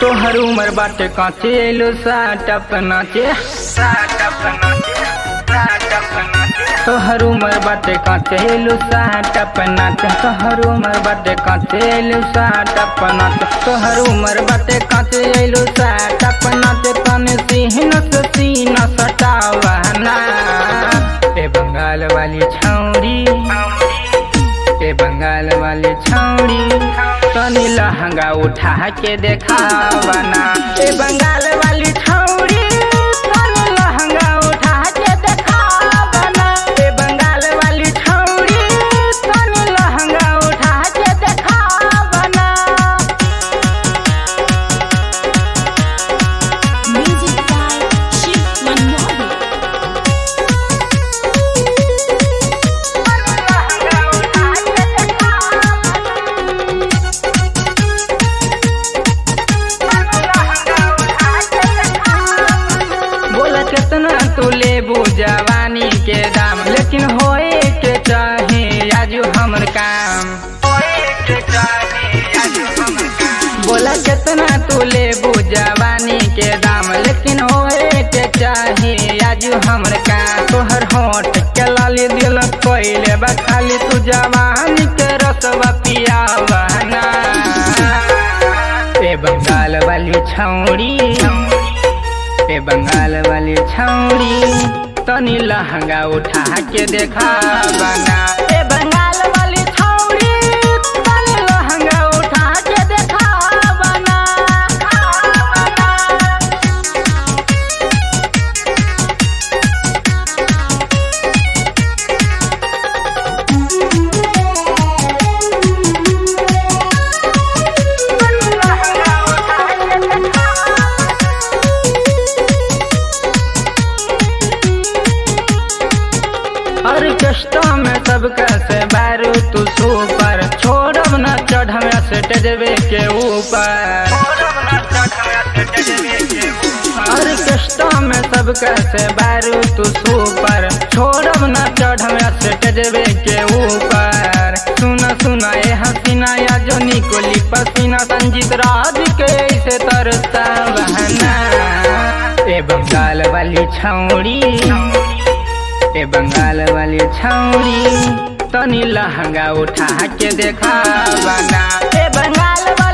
तोहर उमर बाटे काचे एलो साटप नाचे साटप नाचे साटप नाचे तोहर उमर बाटे काचे एलो साटप नाचे तोहर उमर बाटे काचे एलो साटप नाचे तोहर उमर बाटे काचे एलो साटप नाचे तने सीन से सीन सटावना ए बंगाल वाली छौरी ए बंगाल वाली छौरी तनी लहंगा उठा के देखावना ए बंगाल वाली छौरी तनी लहंगा उठा के देखावना ए बंगाल वाली छौरी तनी लहंगा उठा के देखावना Music by Shiv Manmohan. बोला कितना तू लेबू जवानी के दाम लेकिन होए के चाहे आज हमर काम बोला कितना तू लेबू जवानी के दाम लेकिन होए के चाहे आज हमर काम तोहर होठ के लाली दिल कोइले बा खाली तू जवानी के रसवा पियावना ए बंगाल वाली छौरी ए बंगाल वाली छौरी तनी लहंगा उठा के देखा बना ए बंगाल वाली छौरी तनी लहंगा उठा के देखा बना ऑर्केस्ट्रा में सबका से बारू तू सुपर छोड़ब न चढ़ से टेजवे के ऊपर ऑर्केस्ट्रा में सबका से बारू तू सुपर छोड़ब न चढ़ से टेजवे के ऊपर सुना सुना ए हसीना या जो निकोली पसीना संजीत राज के ऐसे तरसा बहना ए बंगाल वाली छौड़ी ए बंगाल वाली छौरी तनी लहंगा उठा के देखा बना ए बंगाल वाली